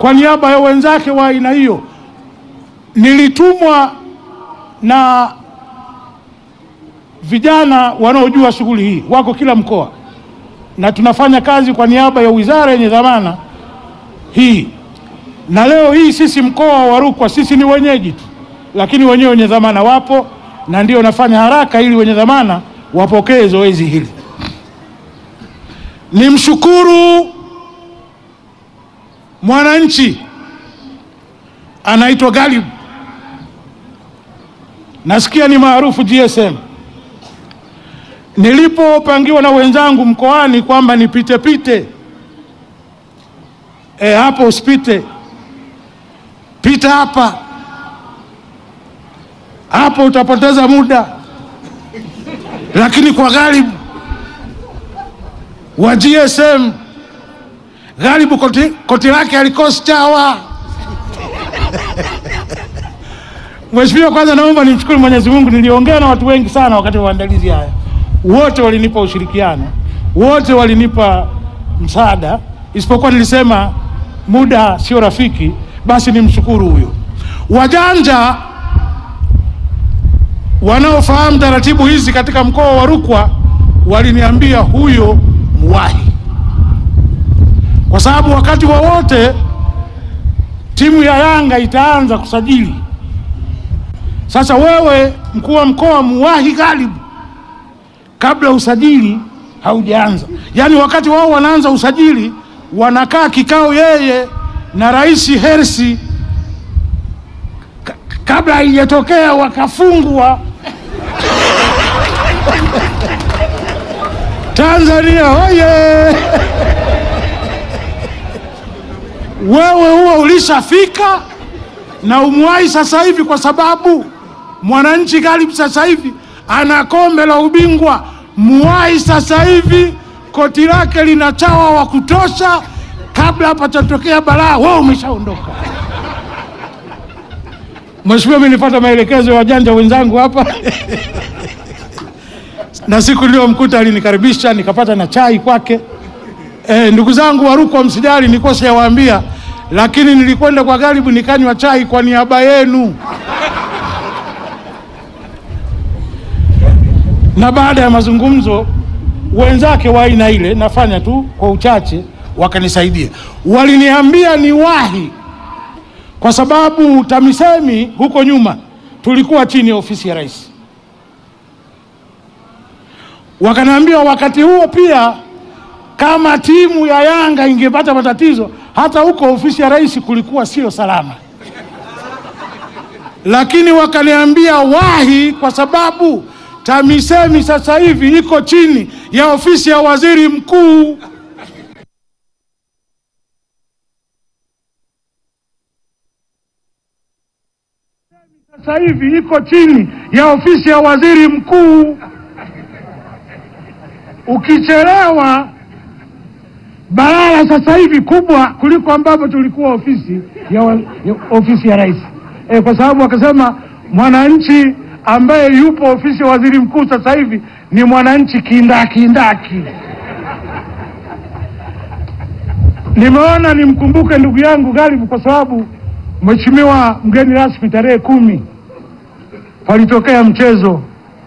kwa niaba ya wenzake wa aina hiyo. Nilitumwa na vijana wanaojua shughuli hii, wako kila mkoa, na tunafanya kazi kwa niaba ya wizara yenye dhamana hii. Na leo hii sisi mkoa wa Rukwa sisi ni wenyeji tu, lakini wenyewe wenye dhamana wapo, na ndio nafanya haraka ili wenye dhamana wapokee zoezi hili. Nimshukuru mwananchi anaitwa Galib, nasikia ni maarufu GSM. Nilipopangiwa na wenzangu mkoani kwamba nipite pite, e, hapo usipite, pita hapa, hapo utapoteza muda, lakini kwa Galib wa GSM Ghalibu koti, koti lake alikosi chawa. Mheshimiwa, kwanza naomba nimshukuru Mwenyezi Mungu. Niliongea na watu wengi sana wakati wa maandalizi haya, wote walinipa ushirikiano, wote walinipa msaada, isipokuwa nilisema muda sio rafiki, basi nimshukuru huyo. Wajanja wanaofahamu taratibu hizi katika mkoa wa Rukwa waliniambia huyo muwahi kwa sababu wakati wowote wa timu ya Yanga itaanza kusajili. Sasa wewe mkuu wa mkoa muwahi Ghalibu kabla usajili haujaanza, yaani wakati wao wanaanza usajili wanakaa kikao yeye na Rais Hersi kabla haijatokea wakafungwa Tanzania oye! Wewe huo ulishafika na umwahi sasa hivi, kwa sababu mwananchi Ghalibu sasa hivi ana kombe la ubingwa. Muwahi sasa hivi, koti lake lina chawa wa kutosha, kabla hapachatokea balaa, wewe umeshaondoka. Mheshimiwa, mimi nilipata maelekezo ya wajanja wenzangu hapa na siku niliyomkuta alinikaribisha nikapata na chai kwake. E, ndugu zangu wa Rukwa msijali, nilikuwa sijawaambia, lakini nilikwenda kwa Ghalibu nikanywa chai kwa niaba yenu. Na baada ya mazungumzo wenzake wa aina ile, nafanya tu kwa uchache, wakanisaidia, waliniambia niwahi, kwa sababu TAMISEMI huko nyuma tulikuwa chini ya ofisi ya rais wakaniambia wakati huo pia kama timu ya Yanga ingepata matatizo hata huko ofisi ya rais kulikuwa sio salama, lakini wakaniambia wahi, kwa sababu TAMISEMI sasa hivi iko chini ya ofisi ya waziri mkuu. Sasa hivi iko chini ya ofisi ya waziri mkuu. Ukichelewa balaa sasa hivi kubwa kuliko ambapo tulikuwa ofisi ya, wa, ya ofisi ya rais e, kwa sababu akasema mwananchi ambaye yupo ofisi ya waziri mkuu sasa hivi ni mwananchi kindakindaki. Nimeona nimkumbuke ndugu yangu Ghalibu kwa sababu mheshimiwa mgeni rasmi, tarehe kumi palitokea mchezo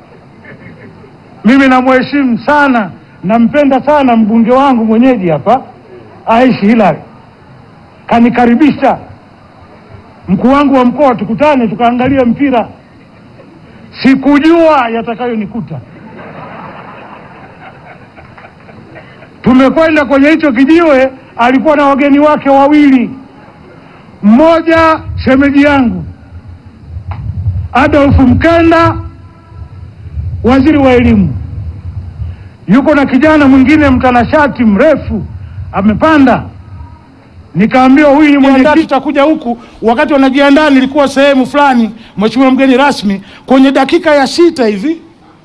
mimi namheshimu sana, nampenda sana mbunge wangu mwenyeji hapa Aishi Hilary, kanikaribisha mkuu wangu wa mkoa, tukutane tukaangalia mpira. Sikujua yatakayonikuta. Tumekwenda kwenye hicho kijiwe, alikuwa na wageni wake wawili, mmoja shemeji yangu Adolf Mkenda waziri wa elimu yuko na kijana mwingine mtanashati mrefu amepanda. Nikaambiwa huyu ni mwenyekiti, tutakuja huku. Wakati wanajiandaa, nilikuwa sehemu fulani, mheshimiwa mgeni rasmi, kwenye dakika ya sita hivi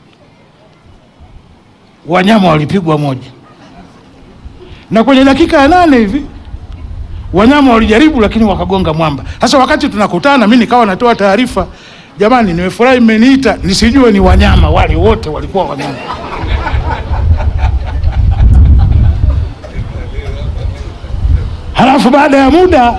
wanyama walipigwa moja, na kwenye dakika ya nane hivi wanyama walijaribu, lakini wakagonga mwamba. Sasa wakati tunakutana, mi nikawa natoa taarifa Jamani, nimefurahi mmeniita, nisijue ni wanyama wale, wote walikuwa wanyama. Halafu baada ya muda